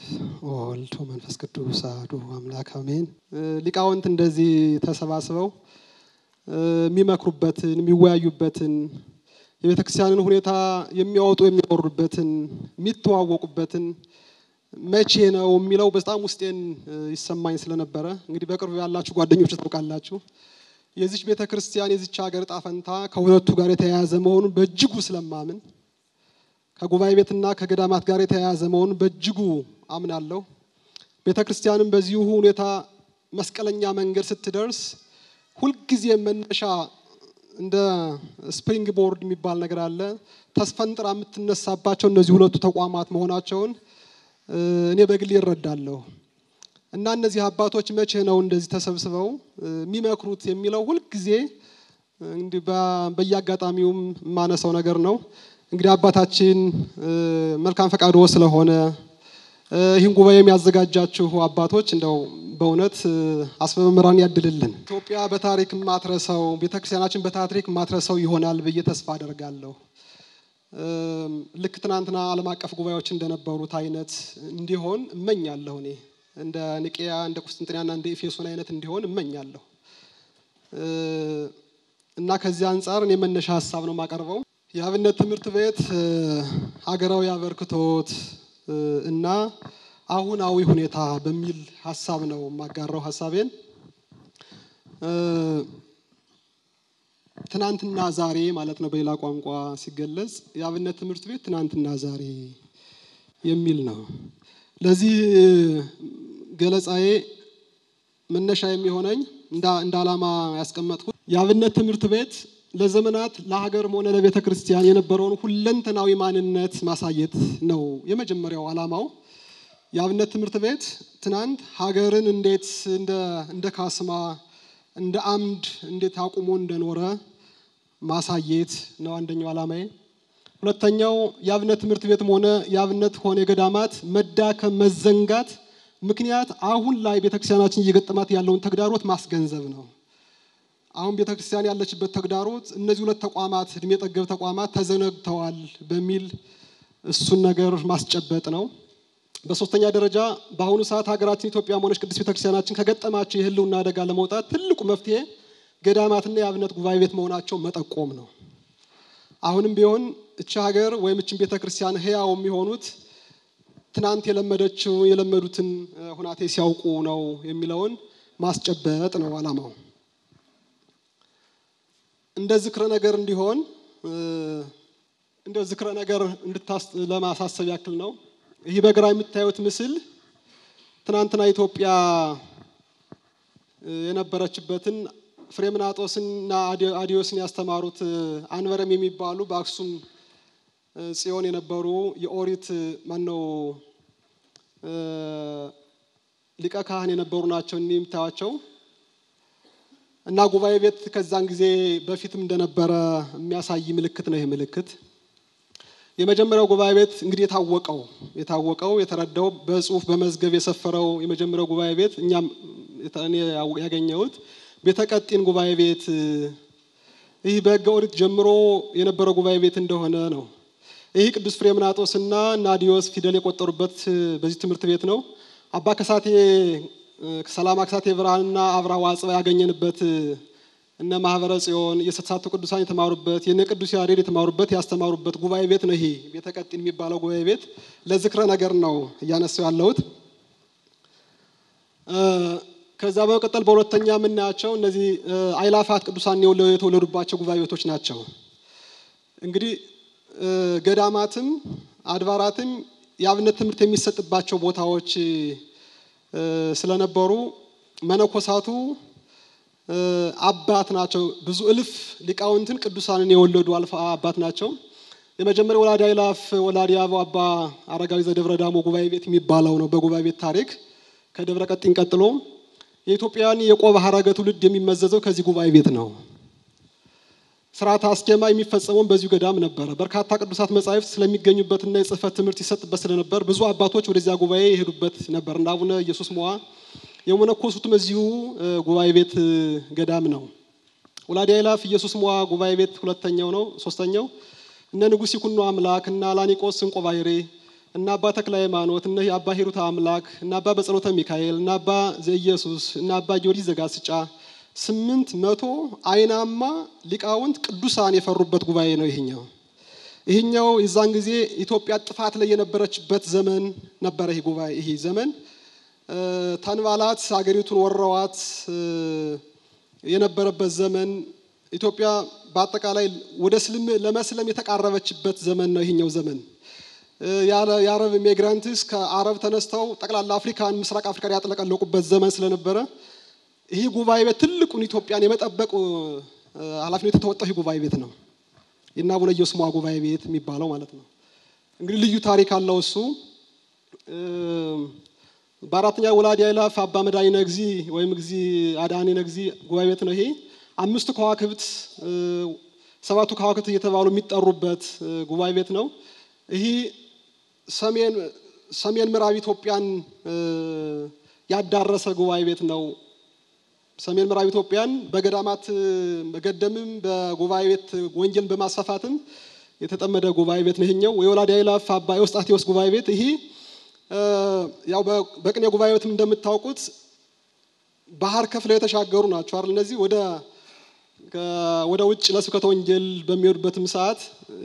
ወልድ መንፈስ ቅዱስ አሐዱ አምላክ አሜን። ሊቃውንት እንደዚህ ተሰባስበው የሚመክሩበትን የሚወያዩበትን የቤተ ክርስቲያንን ሁኔታ የሚያወጡ የሚያወርዱበትን የሚተዋወቁበትን መቼ ነው የሚለው በጣም ውስጤን ይሰማኝ ስለነበረ እንግዲህ በቅርቡ ያላችሁ ጓደኞች ታውቃላችሁ። የዚች ቤተ ክርስቲያን የዚች ሀገር ዕጣ ፈንታ ከሁለቱ ጋር የተያያዘ መሆኑን በእጅጉ ስለማምን ከጉባኤ ቤትና ከገዳማት ጋር የተያያዘ መሆኑን በእጅጉ አምናለሁ። ቤተ ክርስቲያንም በዚሁ ሁኔታ መስቀለኛ መንገድ ስትደርስ ሁልጊዜ መነሻ እንደ ስፕሪንግ ቦርድ የሚባል ነገር አለ። ተስፈንጥራ የምትነሳባቸው እነዚህ ሁለቱ ተቋማት መሆናቸውን እኔ በግሌ ይረዳለሁ። እና እነዚህ አባቶች መቼ ነው እንደዚህ ተሰብስበው የሚመክሩት የሚለው ሁልጊዜ እንዲህ በየአጋጣሚውም የማነሳው ነገር ነው። እንግዲህ አባታችን መልካም ፈቃዶ ስለሆነ ይህን ጉባኤ የሚያዘጋጃችሁ አባቶች እንደው በእውነት አስበ መምህራን ያድልልን። ኢትዮጵያ በታሪክ ማትረሰው ቤተክርስቲያናችን በታሪክ ማትረሰው ይሆናል ብዬ ተስፋ አደርጋለሁ። ልክ ትናንትና ዓለም አቀፍ ጉባኤዎች እንደነበሩት አይነት እንዲሆን እመኛለሁ። እኔ እንደ ኒቄያ፣ እንደ ቁስጥንጥንያና እንደ ኤፌሶን አይነት እንዲሆን እመኛለሁ እና ከዚህ አንጻር እኔ መነሻ ሀሳብ ነው የማቀርበው። የአብነት ትምህርት ቤት ሀገራዊ አበርክቶት እና አሁናዊ ሁኔታ በሚል ሀሳብ ነው የማጋራው ሀሳቤን። ትናንትና ዛሬ ማለት ነው በሌላ ቋንቋ ሲገለጽ የአብነት ትምህርት ቤት ትናንትና ዛሬ የሚል ነው። ለዚህ ገለጻዬ መነሻ የሚሆነኝ እንደ ዓላማ ያስቀመጥኩት የአብነት ትምህርት ቤት ለዘመናት ለሀገርም ሆነ ለቤተ ክርስቲያን የነበረውን ሁለንተናዊ ማንነት ማሳየት ነው የመጀመሪያው ዓላማው። የአብነት ትምህርት ቤት ትናንት ሀገርን እንዴት እንደ ካስማ እንደ አምድ እንዴት አቁሞ እንደኖረ ማሳየት ነው አንደኛው ዓላማዬ። ሁለተኛው የአብነት ትምህርት ቤትም ሆነ የአብነት ሆነ የገዳማት መዳከም፣ መዘንጋት ምክንያት አሁን ላይ ቤተክርስቲያናችን እየገጠማት ያለውን ተግዳሮት ማስገንዘብ ነው። አሁን ቤተክርስቲያን ያለችበት ተግዳሮት እነዚህ ሁለት ተቋማት እድሜ ጠገብ ተቋማት ተዘነግተዋል በሚል እሱን ነገር ማስጨበጥ ነው። በሶስተኛ ደረጃ በአሁኑ ሰዓት ሀገራችን ኢትዮጵያ ሆነች ቅድስት ቤተክርስቲያናችን ከገጠማቸው የሕልውና አደጋ ለመውጣት ትልቁ መፍትሄ ገዳማትና የአብነት ጉባኤ ቤት መሆናቸው መጠቆም ነው። አሁንም ቢሆን እቺ ሀገር ወይም እችን ቤተክርስቲያን ህያው የሚሆኑት ትናንት የለመደችው የለመዱትን ሁናቴ ሲያውቁ ነው የሚለውን ማስጨበጥ ነው ዓላማው። እንደ ዝክረ ነገር እንዲሆን እንደ ዝክረ ነገር እንድታስ ለማሳሰብ ያክል ነው። ይህ በግራ የምታዩት ምስል ትናንትና ኢትዮጵያ የነበረችበትን ፍሬምናጦስና አዲዮስን ያስተማሩት አንበረም የሚባሉ በአክሱም ጽዮን የነበሩ የኦሪት ማነው ሊቀ ካህን የነበሩ ናቸው። እኒህ የምታዩቸው እና ጉባኤ ቤት ከዛን ጊዜ በፊትም እንደነበረ የሚያሳይ ምልክት ነው። ይህ ምልክት የመጀመሪያው ጉባኤ ቤት እንግዲህ የታወቀው የታወቀው የተረዳው በጽሁፍ በመዝገብ የሰፈረው የመጀመሪያው ጉባኤ ቤት እኛም እኔ ያገኘሁት ቤተ ቀጢን ጉባኤ ቤት ይህ በሕገ ኦሪት ጀምሮ የነበረው ጉባኤ ቤት እንደሆነ ነው። ይህ ቅዱስ ፍሬምናጦስና ናዲዮስ ፊደል የቆጠሩበት በዚህ ትምህርት ቤት ነው። አባ ከሳቴ ሰላማ ከሳቴ ብርሃንና አብርሃ ዋጽባ ያገኘንበት እነ ማህበረ ጽዮን የተሳቱ ቅዱሳን የተማሩበት የነ ቅዱስ ያሬድ የተማሩበት ያስተማሩበት ጉባኤ ቤት ነው። ይሄ ቤተ ቀጢን የሚባለው ጉባኤ ቤት ለዝክረ ነገር ነው እያነሳው ያለሁት። ከዛ በመቀጠል በሁለተኛ የምናያቸው እነዚህ አይላፋት ቅዱሳን የተወለዱባቸው ጉባኤ ቤቶች ናቸው። እንግዲህ ገዳማትም አድባራትም የአብነት ትምህርት የሚሰጥባቸው ቦታዎች ስለነበሩ መነኮሳቱ አባት ናቸው። ብዙ እልፍ ሊቃውንትን ቅዱሳንን የወለዱ አልፋ አባት ናቸው። የመጀመሪያው ወላዲ አይላፍ ወላዲ አበው አባ አረጋዊ ዘደብረ ዳሞ ጉባኤ ቤት የሚባለው ነው። በጉባኤ ቤት ታሪክ ከደብረ ቀጢን ቀጥሎ የኢትዮጵያን የቆብ ሐረገ ትውልድ የሚመዘዘው ከዚህ ጉባኤ ቤት ነው። ስርዓተ አስኬማ የሚፈጸመውን በዚሁ ገዳም ነበረ። በርካታ ቅዱሳት መጻሕፍት ስለሚገኙበትና የጽህፈት ትምህርት ይሰጥበት ስለነበር ብዙ አባቶች ወደዚያ ጉባኤ የሄዱበት ነበር። እንደ አቡነ ኢየሱስ ሞዓ የመነኮሱትም እዚሁ ጉባኤ ቤት ገዳም ነው። ወላዲ አይላፍ ኢየሱስ ሞዓ ጉባኤ ቤት ሁለተኛው ነው። ሶስተኛው እነ ንጉሥ ይኩኖ አምላክ እና ላኒቆስ እንቆ ባሕሬ እና አባ ተክለ ሃይማኖት እነ አባ ሂሩት አምላክ እና አባ በጸሎተ ሚካኤል እና አባ ዘኢየሱስ እና አባ ጊዮርጊስ ዘጋስጫ ስምንት መቶ አይናማ ሊቃውንት ቅዱሳን የፈሩበት ጉባኤ ነው ይሄኛው። ይሄኛው የዛን ጊዜ ኢትዮጵያ ጥፋት ላይ የነበረችበት ዘመን ነበረ። ይሄ ጉባኤ ይሄ ዘመን ተንባላት ሀገሪቱን ወረዋት የነበረበት ዘመን ኢትዮጵያ በአጠቃላይ ወደ ስልም ለመስለም የተቃረበችበት ዘመን ነው ይሄኛው ዘመን። የአረብ ኢሚግራንትስ ከአረብ ተነስተው ጠቅላላ አፍሪካን ምስራቅ አፍሪካን ያጥለቀለቁበት ዘመን ስለነበረ ይህ ጉባኤ ቤት ትልቁን ኢትዮጵያን የመጠበቅ ኃላፊነት የተወጣው ይህ ጉባኤ ቤት ነው። የእነ አቡነ ኢየሱስ ጉባኤ ቤት የሚባለው ማለት ነው። እንግዲህ ልዩ ታሪክ አለው እሱ በአራተኛ ወላዲ አይላፍ አባ መድኃኒ ነግዚ ወይም እግዚ አዳኒ ነግዚ ጉባኤ ቤት ነው ይሄ። አምስቱ ከዋክብት ሰባቱ ከዋክብት እየተባሉ የሚጠሩበት ጉባኤ ቤት ነው። ይህ ሰሜን ሰሜን ምዕራብ ኢትዮጵያን ያዳረሰ ጉባኤ ቤት ነው። ሰሜን ምዕራብ ኢትዮጵያን በገዳማት በገደምም በጉባኤ ቤት ወንጌልን በማስፋፋትም የተጠመደ ጉባኤ ቤት ነው ይሄኛው። የወላዲ አይላፍ አባ ኤዎስጣቴዎስ ጉባኤ ቤት ይሄ ያው በቅኔ ጉባኤ ቤትም እንደምታውቁት ባህር ከፍለው የተሻገሩ ናቸው አይደል? እነዚህ ወደ ወደ ውጭ ለስብከተ ወንጌል በሚሄዱበትም ሰዓት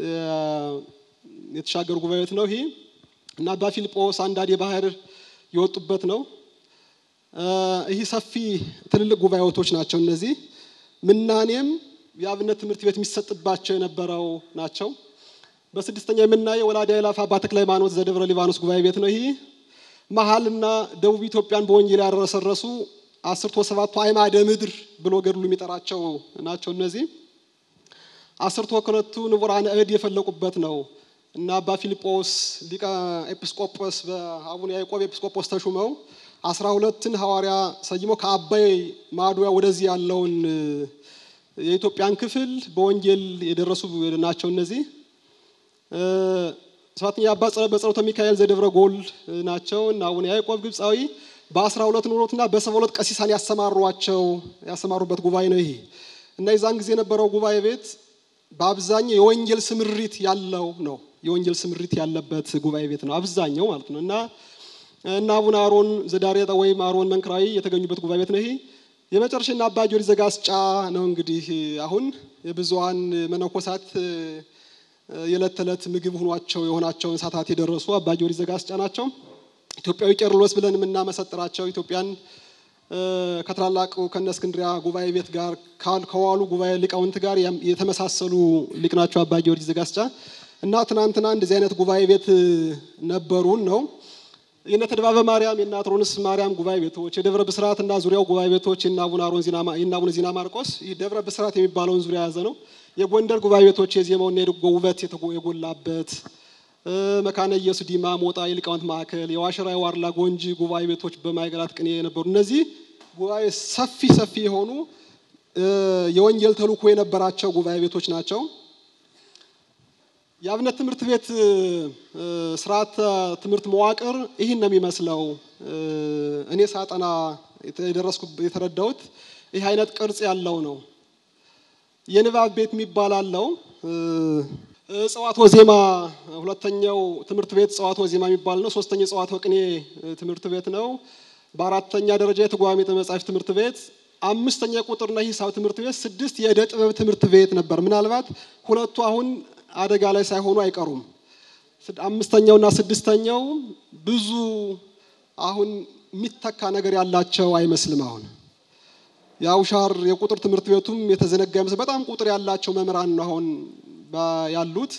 የተሻገሩ ጉባኤ ቤት ነው ይሄ እና አባ ፊልጶስ አንዳንድ የባህር የወጡበት ነው። ይህ ሰፊ ትልልቅ ጉባኤቶች ናቸው። እነዚህ ምናኔም የአብነት ትምህርት ቤት የሚሰጥባቸው የነበረው ናቸው። በስድስተኛ የምናየው ወላዲ አይላፍ አባ ተክለ ሃይማኖት ዘደብረ ሊባኖስ ጉባኤ ቤት ነው። ይህ መሀልና ደቡብ ኢትዮጵያን በወንጌል ያረሰረሱ አስርቶ ሰባቱ አዕማደ ምድር ብሎ ገድሉ የሚጠራቸው ናቸው። እነዚህ አስርቶ ከሁለቱ ንቡራነ እድ የፈለቁበት ነው እና አባ ፊልጶስ ሊቀ ኤጲስቆጶስ በአቡነ ያዕቆብ ኤጲስቆጶስ ተሹመው አስራ ሁለትን ሐዋርያ ሰይሞ ከአባይ ማዶ ወደዚህ ያለውን የኢትዮጵያን ክፍል በወንጌል የደረሱ ናቸው። እነዚህ ሰባተኛ አባ በጸሎተ ሚካኤል ዘደብረ ጎል ናቸው እና አቡነ ያዕቆብ ግብፃዊ በአስራ ሁለት ኑሮትና በሰባ ሁለት ቀሲሳን ያሰማሯቸው ያሰማሩበት ጉባኤ ነው ይሄ እና የዛን ጊዜ የነበረው ጉባኤ ቤት በአብዛኛው የወንጌል ስምሪት ያለው ነው። የወንጌል ስምሪት ያለበት ጉባኤ ቤት ነው አብዛኛው ማለት ነው እና እና አቡነ አሮን ዘዳርያጣ ወይም አሮን መንክራዊ የተገኙበት ጉባኤ ቤት ነው ይሄ። የመጨረሻ እና አባ ጊዮርጊስ ዘጋስጫ ነው እንግዲህ አሁን የብዙሃን መነኮሳት የዕለት ተዕለት ምግብ ሆኗቸው የሆናቸውን ሰዓታት የደረሱ አባ ጊዮርጊስ ዘጋስጫ ናቸው። ኢትዮጵያዊ ቄርሎስ ብለን የምናመሰጥራቸው ኢትዮጵያን ከታላላቁ ከነ እስክንድሪያ ጉባኤ ቤት ጋር ከዋሉ ጉባኤ ሊቃውንት ጋር የተመሳሰሉ ሊቅ ናቸው አባ ጊዮርጊስ ዘጋስጫ እና ትናንትና እንደዚህ አይነት ጉባኤ ቤት ነበሩን ነው የነ ተድባበ ማርያም የነ አትሮንስ ማርያም ጉባኤ ቤቶች የደብረ ብስራት እና ዙሪያው ጉባኤ ቤቶች የነ አቡነ አሮን የነ አቡነ ዚና ማርቆስ ይህ ደብረ ብስራት የሚባለውን ዙሪያ የያዘ ነው። የጎንደር ጉባኤ ቤቶች የዜማውና የድጓ ውበት የጎላበት መካነ ኢየሱስ ዲማ ሞጣ የሊቃውንት ማዕከል የዋሸራ የዋርላ ጎንጂ ጉባኤ ቤቶች በማይገራት ቅኔ የነበሩ እነዚህ ጉባኤ ሰፊ ሰፊ የሆኑ የወንጌል ተልእኮ የነበራቸው ጉባኤ ቤቶች ናቸው። የአብነት ትምህርት ቤት ስርዓተ ትምህርት መዋቅር ይህን ነው የሚመስለው። እኔ ሳጠና የደረስኩ የተረዳሁት ይህ አይነት ቅርጽ ያለው ነው። የንባብ ቤት የሚባል አለው። እጽዋት ወዜማ ሁለተኛው ትምህርት ቤት እጽዋት ወዜማ የሚባል ነው። ሶስተኛው እጽዋት ወቅኔ ትምህርት ቤት ነው። በአራተኛ ደረጃ የትርጓሜ መጻሕፍት ትምህርት ቤት፣ አምስተኛ ቁጥርና ሂሳብ ትምህርት ቤት፣ ስድስት የእደ ጥበብ ትምህርት ቤት ነበር። ምናልባት ሁለቱ አሁን አደጋ ላይ ሳይሆኑ አይቀሩም። አምስተኛውና ስድስተኛው ብዙ አሁን የሚተካ ነገር ያላቸው አይመስልም። አሁን የአውሻር የቁጥር ትምህርት ቤቱም የተዘነጋ ይመስል በጣም ቁጥር ያላቸው መምህራን ነው አሁን ያሉት።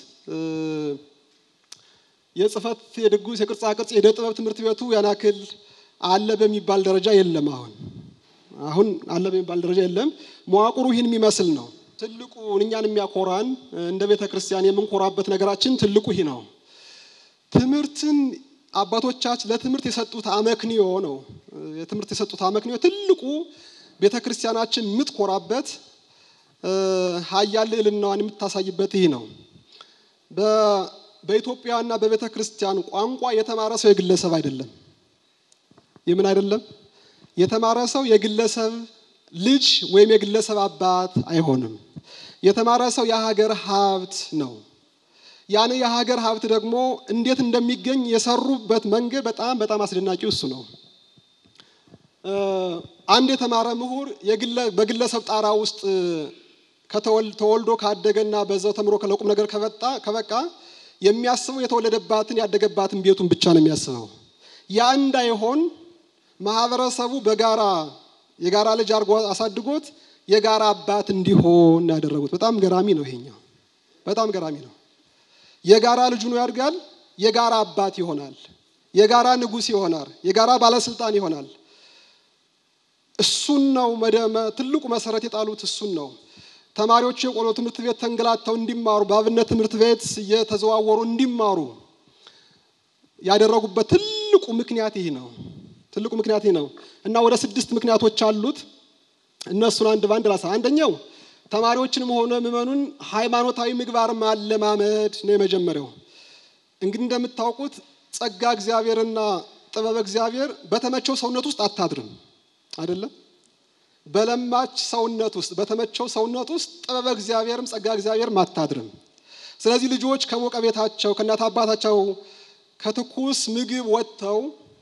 የጽህፈት፣ የድጉስ፣ የቅርጻ ቅርጽ፣ የእደ ጥበብ ትምህርት ቤቱ ያን ያክል አለ በሚባል ደረጃ የለም። አሁን አሁን አለ በሚባል ደረጃ የለም። መዋቅሩ ይህን የሚመስል ነው። ትልቁ እኛን የሚያኮራን እንደ ቤተ ክርስቲያን የምንኮራበት ነገራችን ትልቁ ይህ ነው። ትምህርትን አባቶቻችን ለትምህርት የሰጡት አመክንዮ ነው። የትምህርት የሰጡት አመክንዮ ትልቁ ቤተ ክርስቲያናችን የምትኮራበት ሀያል ልዕልናዋን የምታሳይበት ይህ ነው። በኢትዮጵያና በቤተ ክርስቲያን ቋንቋ የተማረ ሰው የግለሰብ አይደለም። የምን አይደለም? የተማረ ሰው የግለሰብ ልጅ ወይም የግለሰብ አባት አይሆንም። የተማረ ሰው የሀገር ሀብት ነው። ያን የሀገር ሀብት ደግሞ እንዴት እንደሚገኝ የሰሩበት መንገድ በጣም በጣም አስደናቂው እሱ ነው። አንድ የተማረ ምሁር በግለሰብ ጣራ ውስጥ ተወልዶ ካደገና በዛው ተምሮ ለቁም ነገር ከበቃ የሚያስበው የተወለደባትን ያደገባትን ቤቱን ብቻ ነው የሚያስበው። ያ እንዳይሆን ማህበረሰቡ በጋራ የጋራ ልጅ አድርጎ አሳድጎት የጋራ አባት እንዲሆን ያደረጉት በጣም ገራሚ ነው። ይሄኛው በጣም ገራሚ ነው። የጋራ ልጁ ነው ያድጋል፣ የጋራ አባት ይሆናል፣ የጋራ ንጉሥ ይሆናል፣ የጋራ ባለስልጣን ይሆናል። እሱን ነው ትልቁ መሰረት የጣሉት እሱን ነው። ተማሪዎች የቆሎ ትምህርት ቤት ተንገላተው እንዲማሩ በአብነት ትምህርት ቤት እየተዘዋወሩ እንዲማሩ ያደረጉበት ትልቁ ምክንያት ይህ ነው። ትልቁ ምክንያት ይህ ነው እና ወደ ስድስት ምክንያቶች አሉት። እነሱን አንድ ባንድ ላሳ። አንደኛው ተማሪዎችንም ሆነ ምዕመኑን ሃይማኖታዊ ምግባር ማለማመድ ነው የመጀመሪያው። እንግዲህ እንደምታውቁት ጸጋ እግዚአብሔርና ጥበብ እግዚአብሔር በተመቸው ሰውነት ውስጥ አታድርም አይደለም። በለማች ሰውነት ውስጥ በተመቸው ሰውነት ውስጥ ጥበበ እግዚአብሔርም ጸጋ እግዚአብሔርም አታድርም። ስለዚህ ልጆች ከሞቀ ቤታቸው ከእናት አባታቸው ከትኩስ ምግብ ወጥተው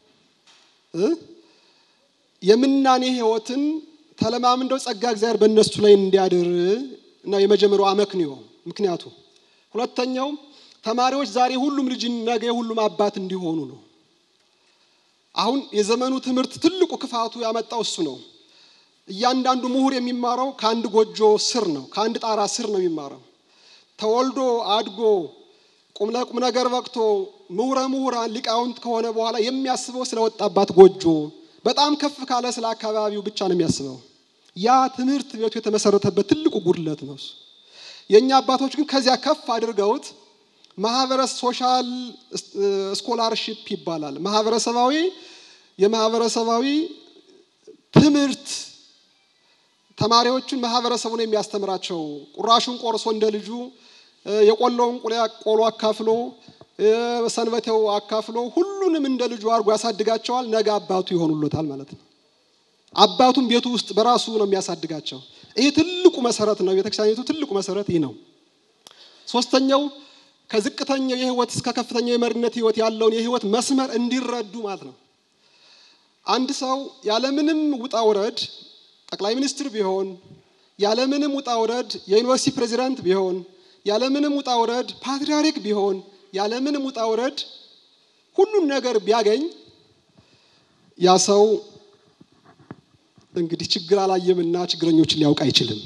የምናኔ ሕይወትን ተለማምደው ጸጋ እግዚአብሔር በእነሱ ላይ እንዲያድር ነው የመጀመሪያው አመክንዮ ምክንያቱ። ሁለተኛው ተማሪዎች ዛሬ ሁሉም ልጅ ነገ ሁሉም አባት እንዲሆኑ ነው። አሁን የዘመኑ ትምህርት ትልቁ ክፋቱ ያመጣው እሱ ነው። እያንዳንዱ ምሁር የሚማረው ከአንድ ጎጆ ስር ነው፣ ከአንድ ጣራ ስር ነው የሚማረው። ተወልዶ አድጎ ቁም ለቁም ነገር በቅቶ ምሁረ ምሁራን ሊቃውንት ከሆነ በኋላ የሚያስበው ስለወጣባት ጎጆ በጣም ከፍ ካለ ስለ አካባቢው ብቻ ነው የሚያስበው። ያ ትምህርት ቤቱ የተመሰረተበት ትልቁ ጉድለት ነው። የእኛ አባቶች ግን ከዚያ ከፍ አድርገውት ማህበረሰብ ሶሻል ስኮላርሺፕ ይባላል። ማህበረሰባዊ የማህበረሰባዊ ትምህርት ተማሪዎቹን ማህበረሰቡን የሚያስተምራቸው ቁራሹን ቆርሶ እንደ ልጁ የቆሎውን ቆሎ አካፍሎ ሰንበቴው አካፍሎ ሁሉንም እንደ ልጁ አድርጎ ያሳድጋቸዋል። ነገ አባቱ ይሆኑሎታል ማለት ነው። አባቱም ቤቱ ውስጥ በራሱ ነው የሚያሳድጋቸው። ይህ ትልቁ መሰረት ነው። ቤተክርስቲያኒቱ ትልቁ መሰረት ይህ ነው። ሶስተኛው ከዝቅተኛው የህይወት እስከ ከፍተኛው የመሪነት ህይወት ያለውን የህይወት መስመር እንዲረዱ ማለት ነው። አንድ ሰው ያለምንም ውጣ ውረድ ጠቅላይ ሚኒስትር ቢሆን፣ ያለምንም ውጣ ውረድ የዩኒቨርሲቲ ፕሬዚዳንት ቢሆን፣ ያለምንም ውጣ ውረድ ፓትርያርክ ቢሆን፣ ያለምንም ውጣ ውረድ ሁሉን ነገር ቢያገኝ ያ ሰው እንግዲህ ችግር አላየምና ችግረኞችን ሊያውቅ አይችልም።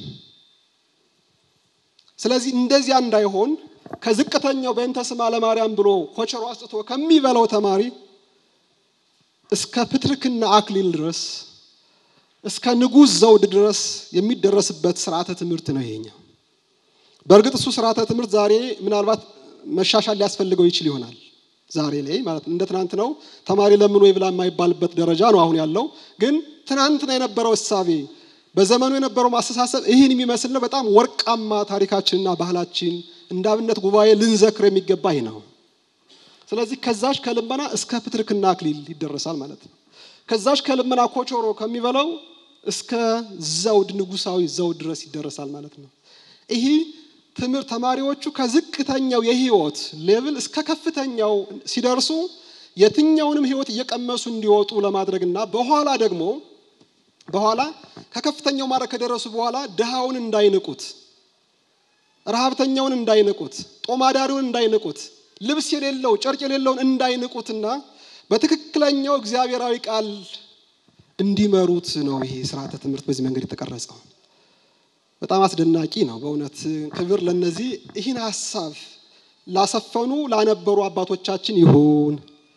ስለዚህ እንደዚያ እንዳይሆን ከዝቅተኛው በእንተ ስማ ለማርያም ብሎ ኮቸሮ አስጥቶ ከሚበላው ተማሪ እስከ ፕትርክና አክሊል ድረስ እስከ ንጉሥ ዘውድ ድረስ የሚደረስበት ስርዓተ ትምህርት ነው ይሄኛው። በእርግጥ እሱ ስርዓተ ትምህርት ዛሬ ምናልባት መሻሻል ሊያስፈልገው ይችል ይሆናል። ዛሬ ላይ ማለት እንደ ትናንት ነው ተማሪ ለምን ወይ ብላ የማይባልበት ደረጃ ነው አሁን ያለው። ግን ትናንትና የነበረው እሳቤ በዘመኑ የነበረው ማስተሳሰብ ይህን የሚመስል ነው። በጣም ወርቃማ ታሪካችንና ባህላችን እንደ አብነት ጉባኤ ልንዘክር የሚገባ ይህ ነው። ስለዚህ ከዛች ከልመና እስከ ፕትርክና አክሊል ይደረሳል ማለት ነው። ከዛች ከልመና ኮቾሮ ከሚበላው እስከ ዘውድ ንጉሳዊ ዘውድ ድረስ ይደረሳል ማለት ነው። ይህ ትምህርት ተማሪዎቹ ከዝቅተኛው የህይወት ሌቭል እስከ ከፍተኛው ሲደርሱ የትኛውንም ህይወት እየቀመሱ እንዲወጡ ለማድረግና በኋላ ደግሞ በኋላ ከከፍተኛው ማድረግ ከደረሱ በኋላ ድሃውን እንዳይንቁት፣ ረሃብተኛውን እንዳይንቁት፣ ጦማዳሪውን እንዳይንቁት፣ ልብስ የሌለው ጨርቅ የሌለውን እንዳይንቁትና በትክክለኛው እግዚአብሔራዊ ቃል እንዲመሩት ነው ይሄ ስርዓተ ትምህርት በዚህ መንገድ የተቀረጸው። በጣም አስደናቂ ነው በእውነት ክብር ለነዚህ ይህን ሀሳብ ላሰፈኑ ላነበሩ አባቶቻችን ይሁን።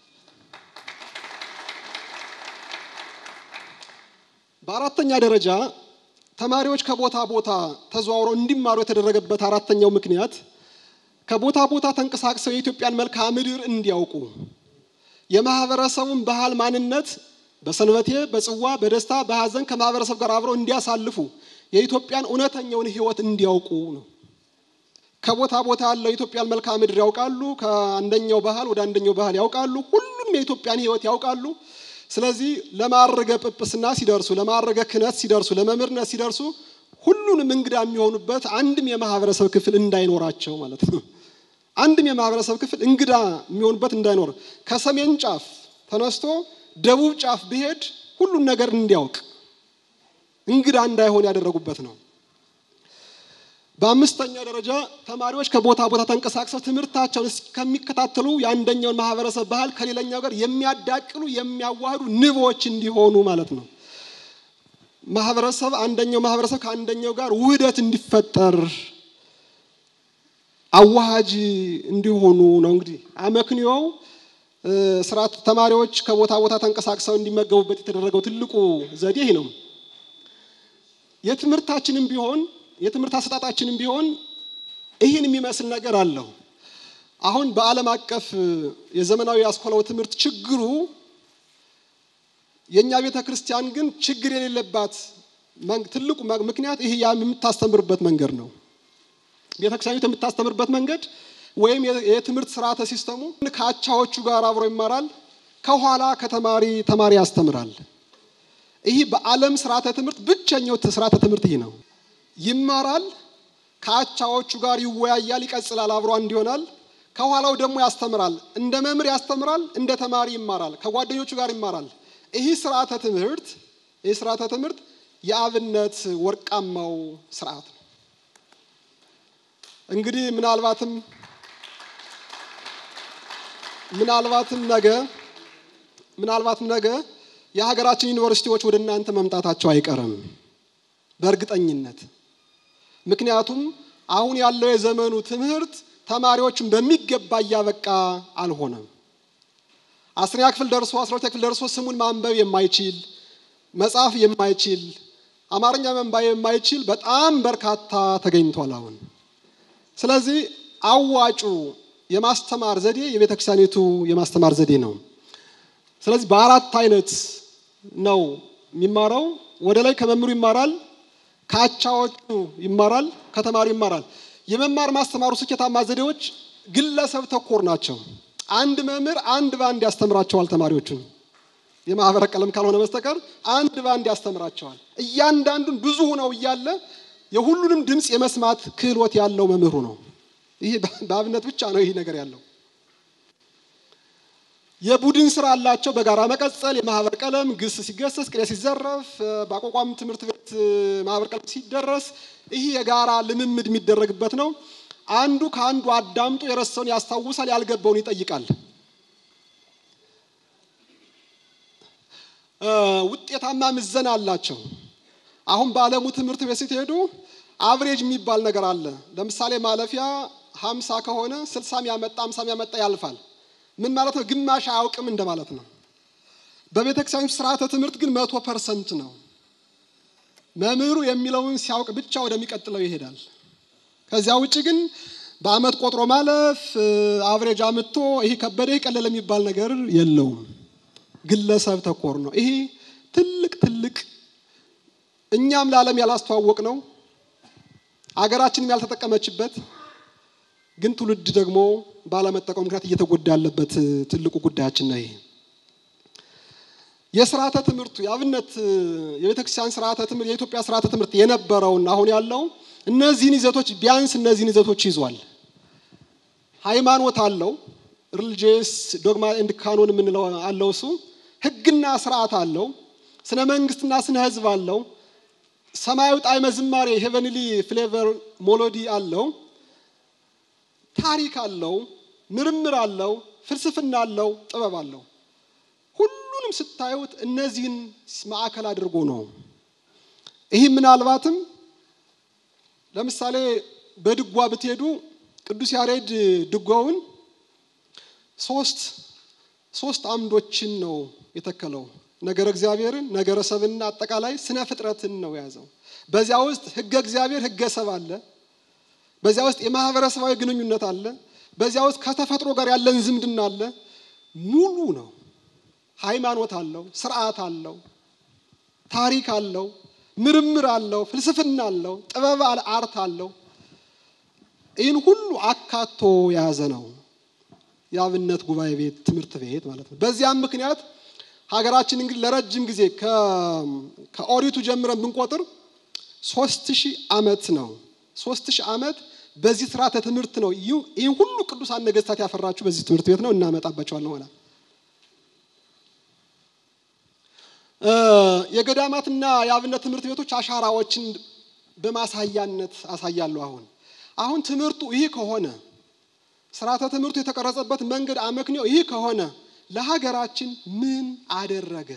በአራተኛ ደረጃ ተማሪዎች ከቦታ ቦታ ተዘዋውረው እንዲማሩ የተደረገበት አራተኛው ምክንያት ከቦታ ቦታ ተንቀሳቅሰው የኢትዮጵያን መልክዓ ምድር እንዲያውቁ የማህበረሰቡን ባህል ማንነት በሰንበቴ፣ በጽዋ፣ በደስታ፣ በሀዘን ከማህበረሰብ ጋር አብረው እንዲያሳልፉ የኢትዮጵያን እውነተኛውን ሕይወት እንዲያውቁ ነው። ከቦታ ቦታ ያለው የኢትዮጵያን መልክዓ ምድር ያውቃሉ። ከአንደኛው ባህል ወደ አንደኛው ባህል ያውቃሉ። ሁሉም የኢትዮጵያን ሕይወት ያውቃሉ። ስለዚህ ለማዕረገ ጵጵስና ሲደርሱ፣ ለማዕረገ ክህነት ሲደርሱ፣ ለመምህርነት ሲደርሱ ሁሉንም እንግዳ የሚሆኑበት አንድም የማህበረሰብ ክፍል እንዳይኖራቸው ማለት ነው። አንድም የማህበረሰብ ክፍል እንግዳ የሚሆንበት እንዳይኖር ከሰሜን ጫፍ ተነስቶ ደቡብ ጫፍ ቢሄድ ሁሉን ነገር እንዲያውቅ እንግዳ እንዳይሆን ያደረጉበት ነው። በአምስተኛ ደረጃ ተማሪዎች ከቦታ ቦታ ተንቀሳቅሰው ትምህርታቸውን እስከሚከታተሉ የአንደኛውን ማህበረሰብ ባህል ከሌላኛው ጋር የሚያዳቅሉ የሚያዋህዱ ንቦች እንዲሆኑ ማለት ነው። ማህበረሰብ አንደኛው ማህበረሰብ ከአንደኛው ጋር ውህደት እንዲፈጠር አዋሃጅ እንዲሆኑ ነው። እንግዲህ አመክንዮው ስርዓት ተማሪዎች ከቦታ ቦታ ተንቀሳቅሰው እንዲመገቡበት የተደረገው ትልቁ ዘዴ ይህ ነው። የትምህርታችንም ቢሆን የትምህርት አሰጣጣችንም ቢሆን ይህን የሚመስል ነገር አለው። አሁን በዓለም አቀፍ የዘመናዊ አስኮላው ትምህርት ችግሩ የእኛ ቤተ ክርስቲያን ግን ችግር የሌለባት ትልቁ ምክንያት ይህ የምታስተምርበት መንገድ ነው። ቤተ ክርስቲያኒቱ የምታስተምርበት መንገድ ወይም የትምህርት ስርዓተ ሲስተሙ ከአቻዎቹ ጋር አብሮ ይማራል፣ ከኋላ ከተማሪ ተማሪ ያስተምራል። ይህ በዓለም ስርዓተ ትምህርት ብቸኛው ስርዓተ ትምህርት ይህ ነው። ይማራል፣ ከአቻዎቹ ጋር ይወያያል፣ ይቀጽላል፣ አብሮ አንድ ይሆናል። ከኋላው ደግሞ ያስተምራል። እንደ መምህር ያስተምራል፣ እንደ ተማሪ ይማራል፣ ከጓደኞቹ ጋር ይማራል። ይህ ስርዓተ ትምህርት ይህ ስርዓተ ትምህርት የአብነት ወርቃማው ስርዓት ነው። እንግዲህ ምናልባትም ምናልባትም ነገ ምናልባትም ነገ የሀገራችን ዩኒቨርሲቲዎች ወደ እናንተ መምጣታቸው አይቀርም በእርግጠኝነት። ምክንያቱም አሁን ያለው የዘመኑ ትምህርት ተማሪዎችን በሚገባ እያበቃ አልሆነም። አስረኛ ክፍል ደርሶ አስራ ሁለተኛ ክፍል ደርሶ ስሙን ማንበብ የማይችል መጻፍ የማይችል አማርኛ መንባብ የማይችል በጣም በርካታ ተገኝቷል አሁን። ስለዚህ አዋጩ የማስተማር ዘዴ የቤተ ክርስቲያኒቱ የማስተማር ዘዴ ነው። ስለዚህ በአራት አይነት ነው የሚማረው። ወደ ላይ ከመምህሩ ይማራል፣ ከአቻዎቹ ይማራል፣ ከተማሪው ይማራል። የመማር ማስተማሩ ስኬታማ ዘዴዎች ግለሰብ ተኮር ናቸው። አንድ መምህር አንድ በአንድ ያስተምራቸዋል ተማሪዎቹን የማህበረ ቀለም ካልሆነ በስተቀር አንድ በአንድ ያስተምራቸዋል። እያንዳንዱን ብዙ ሆነው እያለ የሁሉንም ድምፅ የመስማት ክህሎት ያለው መምህሩ ነው። ይህ በአብነት ብቻ ነው ይህ ነገር ያለው። የቡድን ስራ አላቸው። በጋራ መቀጸል፣ የማህበር ቀለም፣ ግስ ሲገሰስ፣ ቅኔ ሲዘረፍ፣ በአቋቋም ትምህርት ቤት ማህበር ቀለም ሲደረስ ይህ የጋራ ልምምድ የሚደረግበት ነው። አንዱ ከአንዱ አዳምጦ የረሳውን ያስታውሳል፣ ያልገባውን ይጠይቃል። ውጤታማ ምዘና አላቸው። አሁን በዓለሙ ትምህርት ቤት ስትሄዱ አብሬጅ የሚባል ነገር አለ። ለምሳሌ ማለፊያ ሀምሳ ከሆነ ስልሳም ያመጣ ሀምሳም ያመጣ ያልፋል። ምን ማለት ነው? ግማሽ አያውቅም እንደማለት ነው። በቤተ ክርስቲያን ስርዓተ ትምህርት ግን መቶ ፐርሰንት ነው። መምህሩ የሚለውን ሲያውቅ ብቻ ወደሚቀጥለው ይሄዳል። ከዚያ ውጭ ግን በአመት ቆጥሮ ማለፍ አብሬጅ አምጥቶ ይሄ ከበደ ይሄ ቀለለ የሚባል ነገር የለውም። ግለሰብ ተኮር ነው። ይሄ ትልቅ ትልቅ እኛም ለዓለም ያላስተዋወቅ ነው፣ አገራችንም ያልተጠቀመችበት ግን ትውልድ ደግሞ ባለመጠቀሙ ምክንያት እየተጎዳ ያለበት ትልቁ ጉዳያችን ነው። ይሄ የስርዓተ ትምህርቱ የአብነት የቤተክርስቲያን ስርዓተ ትምህርት የኢትዮጵያ ስርዓተ ትምህርት የነበረውና አሁን ያለው እነዚህን ይዘቶች ቢያንስ እነዚህን ይዘቶች ይዟል። ሃይማኖት አለው፣ ሪሊጂየስ ዶግማ ኤንድ ካኖን የምንለው አለው። እሱ ህግና ስርዓት አለው። ስነ መንግስትና ስነ ህዝብ አለው። ሰማያዊ ጣዕመ ዝማሬ ሄቨንሊ ፍሌቨር ሞሎዲ አለው። ታሪክ አለው። ምርምር አለው። ፍልስፍና አለው። ጥበብ አለው። ሁሉንም ስታዩት እነዚህን ማዕከል አድርጎ ነው። ይህ ምናልባትም ለምሳሌ በድጓ ብትሄዱ ቅዱስ ያሬድ ድጓውን ሶስት ሶስት አምዶችን ነው የተከለው። ነገረ እግዚአብሔርን፣ ነገረ ሰብንና አጠቃላይ ስነ ፍጥረትን ነው የያዘው። በዚያ ውስጥ ህገ እግዚአብሔር ህገ ሰብ አለ። በዚያ ውስጥ የማህበረሰባዊ ግንኙነት አለ። በዚያ ውስጥ ከተፈጥሮ ጋር ያለን ዝምድና አለ። ሙሉ ነው። ሃይማኖት አለው፣ ስርዓት አለው፣ ታሪክ አለው፣ ምርምር አለው፣ ፍልስፍና አለው፣ ጥበብ አርት አለው። ይህን ሁሉ አካቶ የያዘ ነው የአብነት ጉባኤ ቤት ትምህርት ቤት ማለት ነው። በዚያም ምክንያት ሀገራችን እንግዲህ ለረጅም ጊዜ ከኦሪቱ ጀምረን ብንቆጥር ሶስት ሺህ ዓመት ነው። ሶስት ሺህ ዓመት በዚህ ስርዓተ ትምህርት ነው ይህን ሁሉ ቅዱሳን ነገስታት ያፈራችሁ በዚህ ትምህርት ቤት ነው። እናመጣባቸዋለን ሆና የገዳማትና የአብነት ትምህርት ቤቶች አሻራዎችን በማሳያነት አሳያለሁ። አሁን አሁን ትምህርቱ ይህ ከሆነ ስርዓተ ትምህርቱ የተቀረጸበት መንገድ አመክንዮ ይህ ከሆነ ለሀገራችን ምን አደረገ?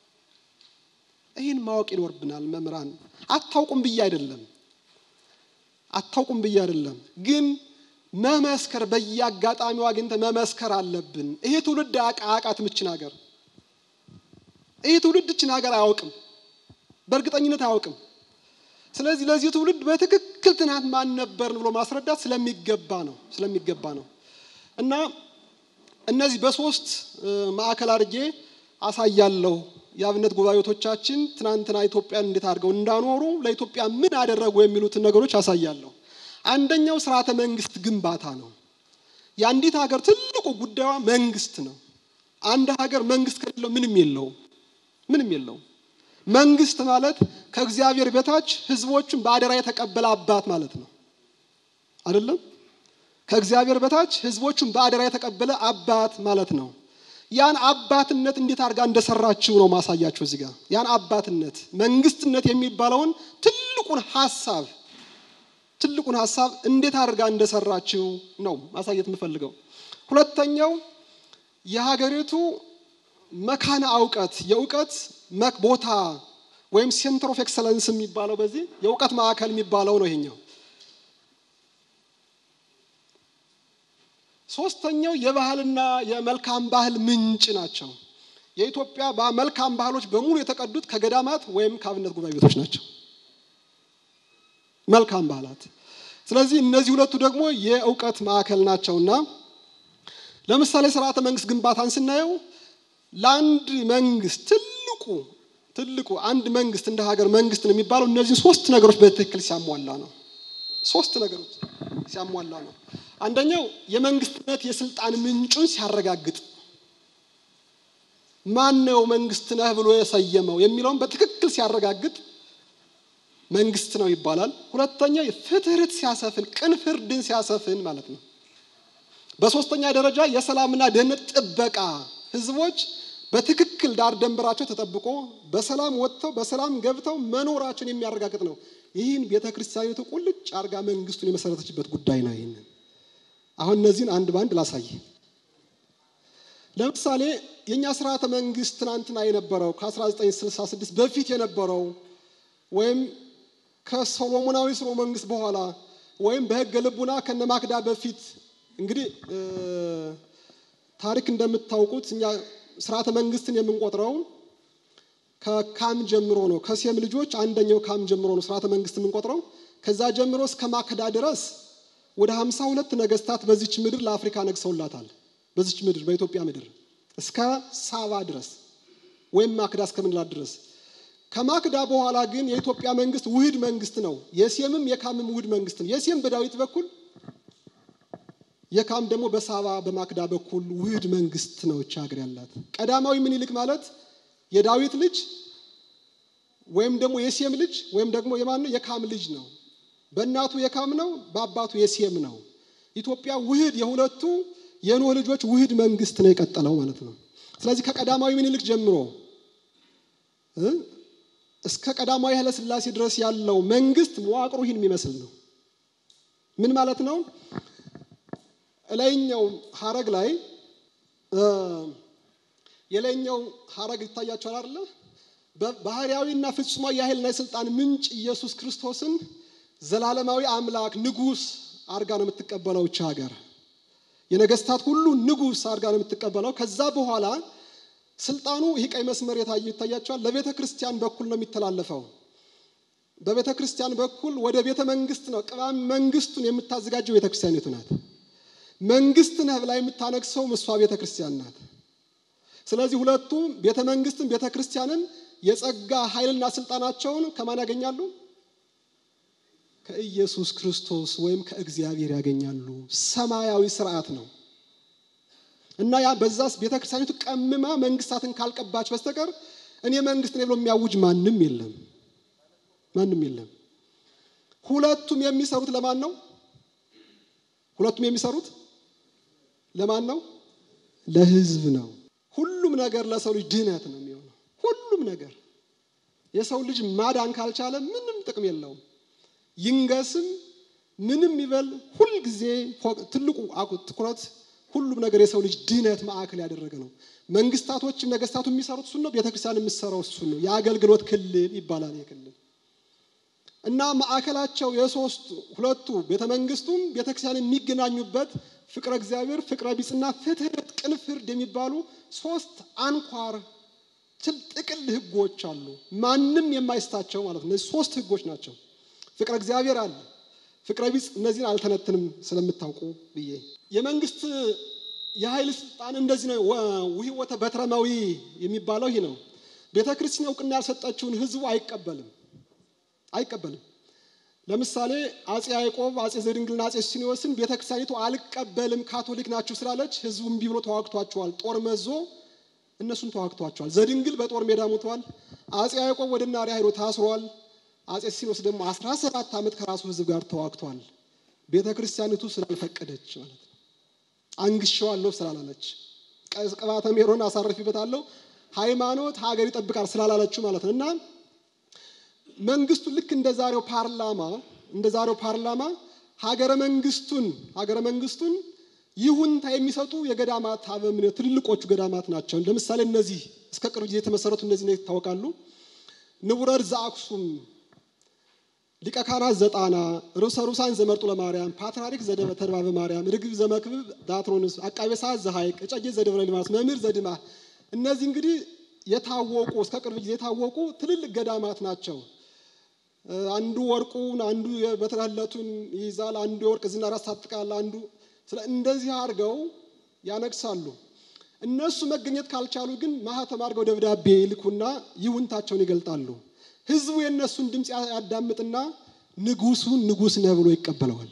ይህን ማወቅ ይኖርብናል። መምህራን አታውቁም ብዬ አይደለም አታውቁም ብዬ አይደለም፣ ግን መመስከር በየአጋጣሚው አግኝተን መመስከር አለብን። ይሄ ትውልድ አቃት ምችን ሀገር ይህ ትውልድ እችን ሀገር አያውቅም፣ በእርግጠኝነት አያውቅም። ስለዚህ ለዚህ ትውልድ በትክክል ትናንት ማን ነበርን ብሎ ማስረዳት ስለሚገባ ነው ስለሚገባ ነው እና እነዚህ በሶስት ማዕከል አድርጌ አሳያለሁ። የአብነት ጉባኤቶቻችን ትናንትና ኢትዮጵያን እንዴት አድርገው እንዳኖሩ ለኢትዮጵያ ምን አደረጉ የሚሉትን ነገሮች አሳያለሁ። አንደኛው ስርዓተ መንግስት ግንባታ ነው። የአንዲት ሀገር ትልቁ ጉዳዩ መንግስት ነው። አንድ ሀገር መንግስት ከሌለው ምንም የለውም ምንም የለውም። መንግስት ማለት ከእግዚአብሔር በታች ህዝቦቹን በአደራ የተቀበለ አባት ማለት ነው። አይደለም? ከእግዚአብሔር በታች ህዝቦቹን በአደራ የተቀበለ አባት ማለት ነው። ያን አባትነት እንዴት አድርጋ እንደሰራችው ነው ማሳያችሁ እዚህ ጋር። ያን አባትነት መንግስትነት የሚባለውን ትልቁን ሀሳብ ትልቁን ሀሳብ እንዴት አድርጋ እንደሰራችው ነው ማሳየት የምፈልገው። ሁለተኛው የሀገሪቱ መካነ እውቀት የእውቀት ቦታ ወይም ሴንተር ኦፍ ኤክሰለንስ የሚባለው በዚህ የእውቀት ማዕከል የሚባለው ነው ይሄኛው። ሶስተኛው የባህልና የመልካም ባህል ምንጭ ናቸው። የኢትዮጵያ መልካም ባህሎች በሙሉ የተቀዱት ከገዳማት ወይም ከአብነት ጉባኤ ቤቶች ናቸው። መልካም ባህላት። ስለዚህ እነዚህ ሁለቱ ደግሞ የእውቀት ማዕከል ናቸውና ለምሳሌ ስርዓተ መንግስት ግንባታን ስናየው ለአንድ መንግስት ትልቁ ትልቁ አንድ መንግስት እንደ ሀገር መንግስት ነው የሚባለው እነዚህን ሶስት ነገሮች በትክክል ሲያሟላ ነው። ሶስት ነገሮች ሲያሟላ ነው። አንደኛው የመንግስትነት የስልጣን ምንጩን ሲያረጋግጥ ማን ነው መንግስት ነህ ብሎ የሰየመው የሚለውን በትክክል ሲያረጋግጥ መንግስት ነው ይባላል። ሁለተኛ ፍትህት ሲያሰፍን፣ ቅን ፍርድን ሲያሰፍን ማለት ነው። በሶስተኛ ደረጃ የሰላምና ደህንነት ጥበቃ ህዝቦች በትክክል ዳር ደንበራቸው ተጠብቆ በሰላም ወጥተው በሰላም ገብተው መኖራቸውን የሚያረጋግጥ ነው። ይህን ቤተ ክርስቲያኒቱ ቁልጭ አርጋ መንግስቱን የመሰረተችበት ጉዳይ ነው። ይህንን አሁን እነዚህን አንድ በአንድ ላሳይ። ለምሳሌ የእኛ ስርዓተ መንግስት ትናንትና የነበረው ከ1966 በፊት የነበረው ወይም ከሶሎሞናዊ ስርወ መንግስት በኋላ ወይም በህገ ልቡና ከነማክዳ በፊት እንግዲህ ታሪክ እንደምታውቁት እኛ ስርዓተ መንግስትን የምንቆጥረው ከካም ጀምሮ ነው። ከሴም ልጆች አንደኛው ካም ጀምሮ ነው ስርዓተ መንግስት የምንቆጥረው። ከዛ ጀምሮ እስከ ማክዳ ድረስ ወደ ሀምሳ ሁለት ነገስታት በዚች ምድር ለአፍሪካ ነግሰውላታል። በዚች ምድር በኢትዮጵያ ምድር እስከ ሳባ ድረስ ወይም ማክዳ እስከምንላት ድረስ። ከማክዳ በኋላ ግን የኢትዮጵያ መንግስት ውህድ መንግስት ነው። የሴምም የካምም ውህድ መንግስት ነው። የሴም በዳዊት በኩል የካም ደግሞ በሳባ በማክዳ በኩል ውህድ መንግስት ነው እቺ ሀገር ያላት። ቀዳማዊ ምኒልክ ማለት የዳዊት ልጅ ወይም ደግሞ የሴም ልጅ ወይም ደግሞ የማን ነው? የካም ልጅ ነው። በእናቱ የካም ነው፣ በአባቱ የሴም ነው። ኢትዮጵያ ውህድ የሁለቱ የኖህ ልጆች ውህድ መንግስት ነው የቀጠለው ማለት ነው። ስለዚህ ከቀዳማዊ ምኒልክ ጀምሮ እስከ ቀዳማዊ ኃይለ ሥላሴ ድረስ ያለው መንግስት መዋቅሩ ይህን የሚመስል ነው። ምን ማለት ነው? እላይኛው ሀረግ ላይ የላይኛው ሀረግ ይታያቸዋል አይደለ? ባህርያዊና ፍጹማዊ የኃይልና የስልጣን ምንጭ ኢየሱስ ክርስቶስን ዘላለማዊ አምላክ ንጉስ አርጋ ነው የምትቀበለው እቺ ሀገር። የነገስታት ሁሉ ንጉስ አርጋ ነው የምትቀበለው። ከዛ በኋላ ስልጣኑ ይህ ቀይ መስመር የታየ ይታያቸዋል። ለቤተ ክርስቲያን በኩል ነው የሚተላለፈው። በቤተ ክርስቲያን በኩል ወደ ቤተ መንግስት ነው ቅባም መንግስቱን የምታዘጋጀው ቤተ ክርስቲያኒቱ ናት። መንግስት ነህ ብላ የምታነግሰው እሷ ቤተ ክርስቲያን ናት። ስለዚህ ሁለቱ ቤተ መንግስትን ቤተ ክርስቲያንን የጸጋ ኃይልና ስልጣናቸውን ከማን ያገኛሉ? ከኢየሱስ ክርስቶስ ወይም ከእግዚአብሔር ያገኛሉ። ሰማያዊ ስርዓት ነው እና ያ በዛስ ቤተ ክርስቲያኒቱ ቀምማ መንግስታትን ካልቀባች በስተቀር እኔ መንግስት ነኝ ብሎ የሚያውጅ ማንም የለም፣ ማንም የለም። ሁለቱም የሚሰሩት ለማን ነው? ሁለቱም የሚሰሩት ለማን ነው? ለህዝብ ነው። ሁሉም ነገር ለሰው ልጅ ድህነት ነው የሚሆነው። ሁሉም ነገር የሰው ልጅ ማዳን ካልቻለ ምንም ጥቅም የለውም። ይንገስም ምንም ይበል፣ ሁልጊዜ ትልቁ ትኩረት ሁሉም ነገር የሰው ልጅ ድህነት ማዕከል ያደረገ ነው። መንግስታቶችም ነገስታቱ የሚሰሩት እሱን ነው። ቤተክርስቲያን የምትሰራው እሱን ነው። የአገልግሎት ክልል ይባላል የክልል እና ማዕከላቸው የሶስቱ ሁለቱ ቤተ መንግስቱም ቤተክርስቲያን የሚገናኙበት ፍቅረ እግዚአብሔር፣ ፍቅረ ቢጽና ፍትህት፣ ቅን ፍርድ የሚባሉ ሶስት አንኳር ጥቅል ህጎች አሉ። ማንም የማይስታቸው ማለት ነው። እነዚህ ሶስት ህጎች ናቸው። ፍቅረ እግዚአብሔር አለ፣ ፍቅረ ቢጽ። እነዚህን አልተነትንም ስለምታውቁ ብዬ የመንግስት የኃይል ስልጣን እንደዚህ ነው። ውህወተ በትረማዊ የሚባለው ይህ ነው። ቤተ ክርስቲያን እውቅና ያልሰጠችውን ህዝቡ አይቀበልም አይቀበልም። ለምሳሌ አጼ ያዕቆብ፣ አጼ ዘድንግልና አጼ ሱስንዮስን ቤተ ክርስቲያኒቱ አልቀበልም ካቶሊክ ናችሁ ስላለች ህዝቡ እምቢ ብሎ ተዋግቷቸዋል። ጦር መዞ እነሱን ተዋግቷቸዋል። ዘድንግል በጦር ሜዳ ሞተዋል። አጼ ያዕቆብ ወደ ናሪያ ሄዶ ታስሯል። አጼ ሱስንዮስ ደግሞ 17 ዓመት ከራሱ ህዝብ ጋር ተዋግቷል። ቤተ ክርስቲያኒቱ ስላልፈቀደች ማለት ነው። አንግሸዋለሁ ስላላለች ቅባተ ሜሮን አሳርፊበታለሁ ሃይማኖት ሀገር ይጠብቃል ስላላለችው ማለት ነው እና መንግስቱ ልክ እንደ ዛሬው ፓርላማ እንደ ዛሬው ፓርላማ ሀገረ መንግስቱን ሀገረ መንግስቱን ይሁንታ የሚሰጡ የገዳማት አበምኔት ትልልቆቹ ገዳማት ናቸው። ለምሳሌ እነዚህ እስከ ቅርብ ጊዜ የተመሰረቱ እነዚህ ይታወቃሉ። ንቡረር ዘአክሱም፣ ሊቀ ካህናት ዘጣና፣ ርዕሰ ሩሳን ዘመርጡ ለማርያም፣ ፓትርያርክ ዘተድባበ ማርያም፣ ርግብ ዘመክብብ ዳትሮንስ፣ አቃቤ ሰዓት ዘሐይቅ፣ እጨጌ ዘደብረ ሊባኖስ፣ መምህር ዘድማ እነዚህ እንግዲህ የታወቁ እስከ ቅርብ ጊዜ የታወቁ ትልልቅ ገዳማት ናቸው። አንዱ ወርቁን አንዱ በትረህለቱን ይይዛል፣ አንዱ የወርቅ ዝናር ያስታጥቃል፣ አንዱ ስለ እንደዚህ አድርገው ያነግሳሉ። እነሱ መገኘት ካልቻሉ ግን ማህተም አድርገው ደብዳቤ ይልኩና ይሁንታቸውን ይገልጣሉ። ህዝቡ የእነሱን ድምፅ ያዳምጥና ንጉሱን ንጉስ ነህ ብሎ ይቀበለዋል።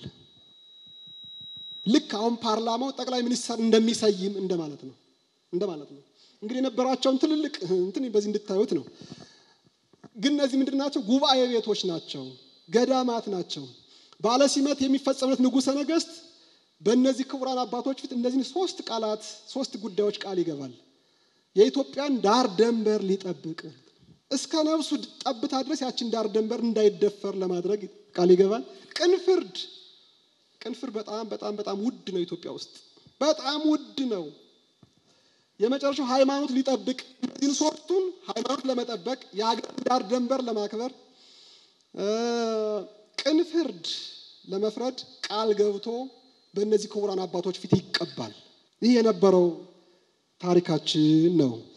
ልክ አሁን ፓርላማው ጠቅላይ ሚኒስትር እንደሚሰይም እንደማለት ነው እንደማለት ነው። እንግዲህ የነበራቸውን ትልልቅ እንትን በዚህ እንድታዩት ነው። ግን እነዚህ ምንድን ናቸው? ጉባኤ ቤቶች ናቸው፣ ገዳማት ናቸው። ባለ ሲመት የሚፈጸምለት ንጉሠ ነገሥት በእነዚህ ክቡራን አባቶች ፊት እነዚህን ሶስት ቃላት ሶስት ጉዳዮች ቃል ይገባል። የኢትዮጵያን ዳር ደንበር ሊጠብቅ እስከ ነፍሱ ጠብታ ድረስ ያችን ዳር ደንበር እንዳይደፈር ለማድረግ ቃል ይገባል። ቅን ፍርድ ቅን ፍርድ በጣም በጣም በጣም ውድ ነው። ኢትዮጵያ ውስጥ በጣም ውድ ነው። የመጨረሻው ሃይማኖት ሊጠብቅ እነዚህን ሶስቱን ሃይማኖት ለመጠበቅ የሀገር ዳር ደንበር ለማክበር ቅን ፍርድ ለመፍረድ ቃል ገብቶ በእነዚህ ክቡራን አባቶች ፊት ይቀባል። ይህ የነበረው ታሪካችን ነው።